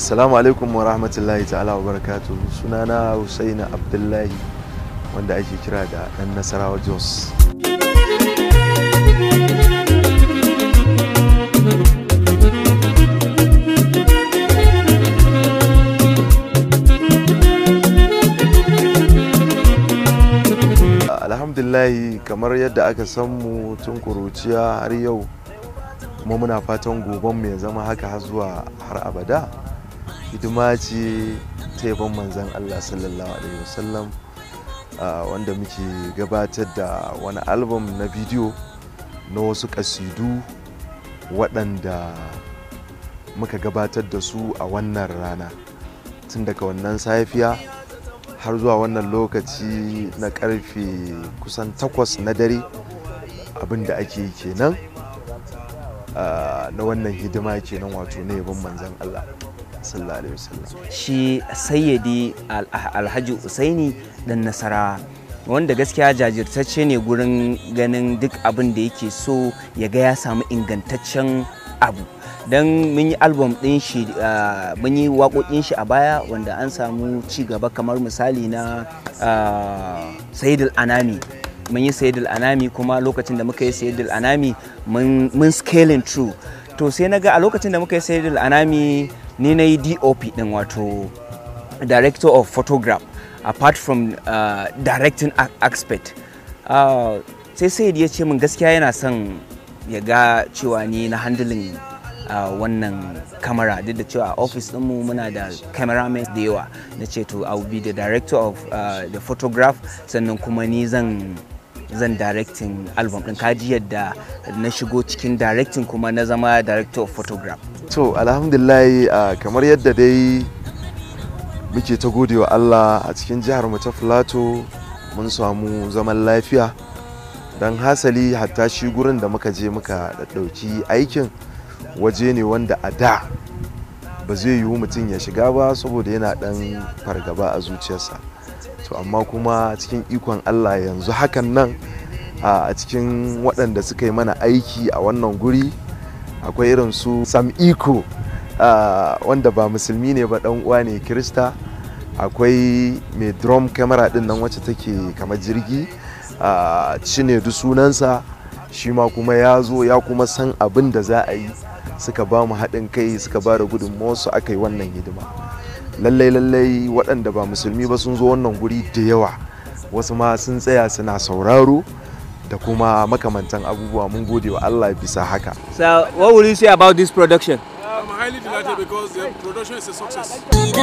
assalamu alaikum wa rahmatullahi ta'ala wa barakatu sunana husaina abdullahi wanda ake kira da dan nasarawa jos alhamdulillahi kamar yadda aka san mu tun kuruciya har yau kuma muna fatan goben mu ya zama haka har zuwa har abada hidima ce ta yaban manzan Allah sallallahu alaihi wasallam wanda muke gabatar da wani album na bidiyo na wasu kasidu waɗanda muka gabatar da su a wannan rana tun daga wannan safiya har zuwa wannan lokaci na karfe kusan takwas na dare abinda ake yi kenan na wannan hidima kenan wato na yabon manzan Allah sallallahu alaihi wasallam shi sayyidi alhaji usaini dan nasara wanda gaskiya jajirtacce ne gurin ganin duk abin da yake so ya ga ya samu ingantaccen abu don mun yi album din shi mun yi waƙoƙin shi a baya wanda an samu ci gaba kamar misali na sayidul anami mun yi sayidul anami kuma lokacin da muka yi sayidul anami mun scaling through to sai na ga a lokacin da muka yi sayidul anami ni na yi dop din wato director of photograph apart from uh, directing aspect uh, sai sai ya ce min gaskiya yana son ya ga cewa ni na handling uh, wannan kamera duk da cewa a office mu muna da cameramen da yawa na ce to I will be the director of uh, the photograph sannan kuma ni zan zan directing album din kaji yadda na shigo cikin directing kuma na zama director of photograph to alhamdulillah uh, kamar yadda dai muke ta gode wa Allah a cikin jihar mu ta Filato mun samu zaman lafiya don hasali hatta shi gurin da muka je muka ɗauki aikin waje ne wanda a da ba zai yiwu mutum ya shiga ba saboda yana ɗan fargaba a zuciyarsa to amma kuma cikin ikon Allah yanzu hakan nan a cikin waɗanda suka yi mana aiki a wannan guri akwai irin su sam iko Uh, wanda ba musulmi ne ba dan uwa ne kirista akwai mai drum camera din nan wacce take kamar jirgi uh, cine du sunansa shi ma kuma ya zo ya kuma san abin da za a yi suka ba mu haɗin kai suka ba da su aka yi wannan hidima lallai lallai waɗanda ba musulmi ba sun zo wannan guri da yawa wasu ma sun tsaya suna sauraro da kuma makamantan abubuwa mun gode wa Allah bisa haka. So what will you say about this production? I'm highly delighted because the production is a success.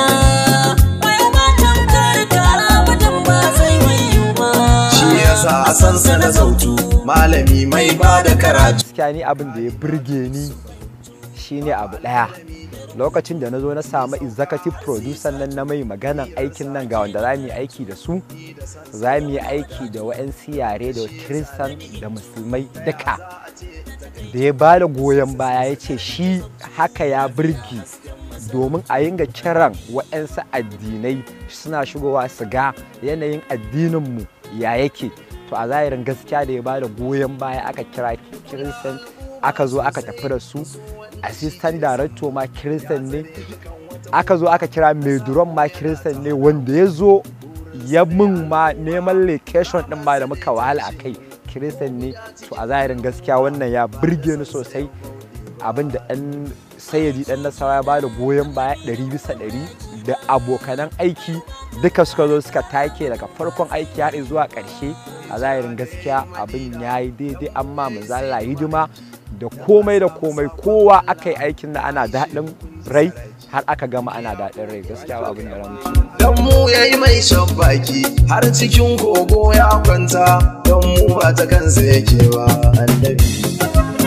Shi yasa a san sana zautu malami mai ba da karatu. Gaskiya ni abin da ya burge ni shine abu ɗaya. Lokacin da na zo na samu executive producer nan na mai maganan aikin nan ga wanda za mu yi aiki da su, za mu yi aiki da wa'yansu yare da kiristan da musulmai duka. da ya ba da goyon baya ya ce shi haka ya birgi domin a yinga kiran waɗansu addinai suna shigowa su ga yanayin addininmu ya yake to a zahirin gaskiya da ya ba da goyon baya aka kira kiristan aka zo aka tafi da su assistant director ma kiristan ne aka zo aka kira mai duron ma kiristan ne wanda ya zo ya min ma neman location din ma da muka wahala a kai kiristan ne to a zahirin gaskiya wannan ya birge ni sosai abin da ɗan sayyadi ɗan nasara ya bada goyon baya ɗari bisa ɗari da abokanan aiki duka suka zo suka take daga farkon aiki har zuwa ƙarshe a zahirin gaskiya abin ya yi daidai amma manzala hidima da komai da komai kowa aka yi aikin da ana daɗin rai har aka gama ana daɗin rai gaskiya abin da ramuci. Dan mu ya yi mai shan baki har cikin kogo ya kwanta don mu ba ta kansa yake ba annabi.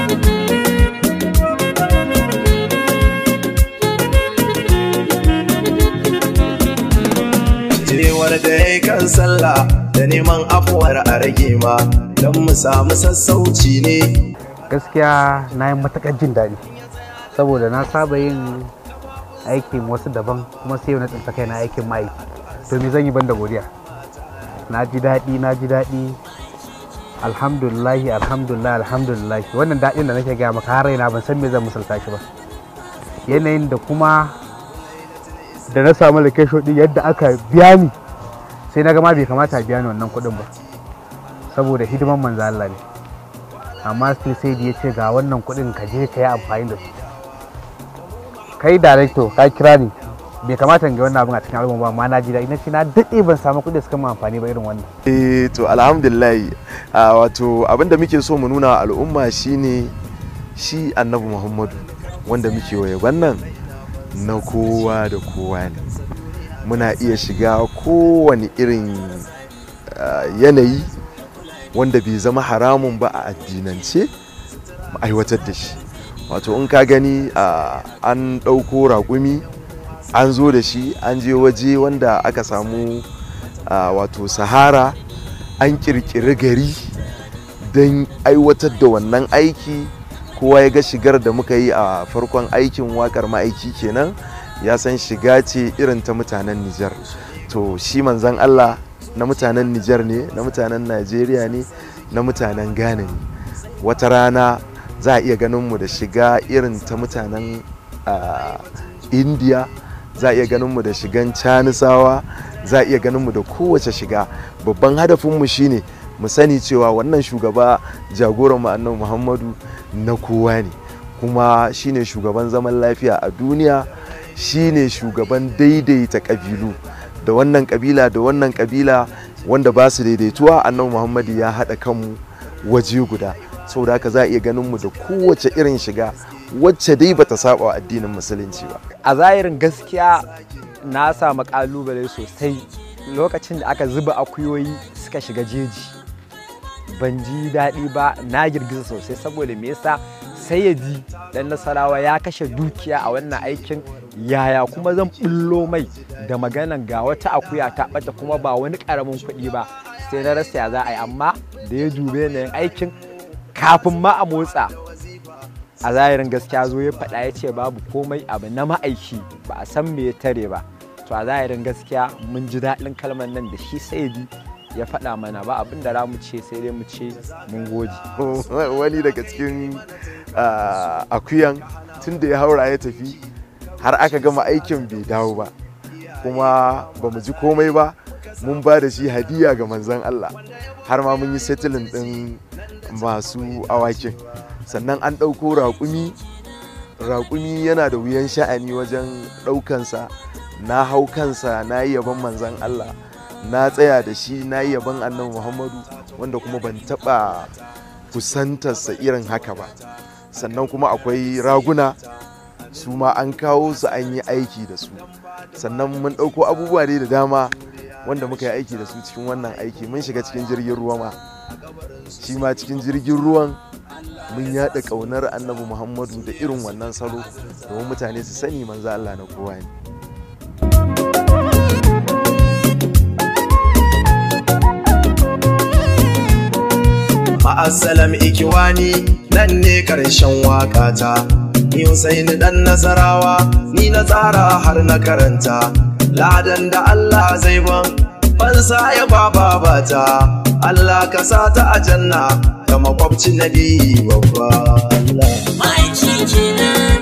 Jewar da ya kan sallah da neman afuwar a rage ma don mu samu sassauci ne. Gaskiya na yi matuƙar jin daɗi saboda na saba yin aikin wasu daban kuma sai na tsinta kai na aikin mai to me zan yi banda godiya na ji daɗi na ji daɗi alhamdulillahi alhamdulillah alhamdulillah wannan daɗin da nake gaya maka har raina ban san me zan misalta shi ba yanayin da kuma da na samu location din yadda aka biya ni sai na gama bai kamata a biya ni wannan kuɗin ba saboda hidiman manzo Allah ne amma sai sai da ya ce ga wannan kuɗin ka je ka yi amfani da su kai director ka kira ni bai kamata in ga wannan abin a cikin album ba amma na ji daɗi na ce na daɗe ban samu kuɗi suka mu amfani ba irin wannan eh to alhamdulillah ah, wato abinda muke so mu nuna wa al'umma shine shi annabi muhammadu wanda muke waye wannan na kowa da kowa ne muna iya shiga kowane irin ah, yanayi wanda bai zama haramun ba a addinance mu aiwatar da shi wato in ka gani ah, an ɗauko raƙumi an zo da shi an je waje wanda aka samu ah, wato sahara an kirkiri gari don aiwatar da wannan aiki kowa ya ga shigar da muka yi a farkon aikin wakar ma'aiki kenan ya san shiga ce irin ta mutanen Nijar to shi manzan Allah na mutanen Nijar ne na mutanen Najeriya ne na mutanen Ghana ne wata rana za a iya ganin mu da shiga irin ta mutanen ah, India za a iya ganin mu da shigan canisawa za a iya ganin mu da kowace shiga babban hadafinmu shine mu sani cewa wannan shugaba jagoran mu annabi muhammadu na kowa ne kuma shine shugaban zaman lafiya a duniya shine shugaban daidaita kabilu da wannan kabila da wannan kabila wanda ba su daidaituwa annabi muhammadu ya haɗa kanmu waje guda saboda haka za a iya ganin mu da kowace irin shiga wacce dai bata saba wa addinin musulunci ba a zahirin gaskiya na samu kalubale sosai lokacin da aka zuba akuyoyi suka shiga jeji ban ji daɗi ba na girgiza sosai saboda me yasa sayyadi dan nasarawa ya kashe dukiya a wannan aikin yaya kuma zan bullo mai da maganan ga wata akuya ta ɓata kuma ba wani ƙaramin kuɗi ba sai na rasa ya za a yi amma da ya dube na yin aikin kafin ma a motsa a zahirin gaskiya zo ya faɗa ya ce babu komai abu na ma'aiki ba a san me ya tare ba to a zahirin gaskiya mun ji daɗin kalmar nan da shi saidi ya faɗa mana ba abin da za mu ce sai dai mu ce mun gode wani daga cikin ah, akuyan tun da ya haura ya tafi har aka gama aikin bai dawo ba kuma ba mu ji komai ba mun ba da shi hadiya ga manzon Allah har ma mun yi settling ɗin masu awakin sannan an ɗauko raƙumi raƙumi yana da wuyan sha'ani wajen ɗaukansa na hau kansa na yi yaban manzon Allah na tsaya da shi na yi yaban annabi Muhammadu wanda kuma ban taɓa kusantarsa irin haka ba sannan kuma akwai raguna su ma an kawo su an yi aiki da su sannan mun ɗauko abubuwa dai da dama wanda muka yi aiki da su cikin wannan aiki mun shiga cikin jirgin ruwa ma shi ma cikin jirgin ruwan mun yaɗa ƙaunar annabi muhammadu da irin wannan salo domin mutane su sani manzo Allah na kowa ne Ma'assalam ikiwani nan ne karshen wakata Ni Husaini dan Nasarawa ni na tsara har na karanta Ladan da Allah zai ban fansa ya baba bata Allah ka sa ta a janna ga makwabci nabi babba Allah Mai kenan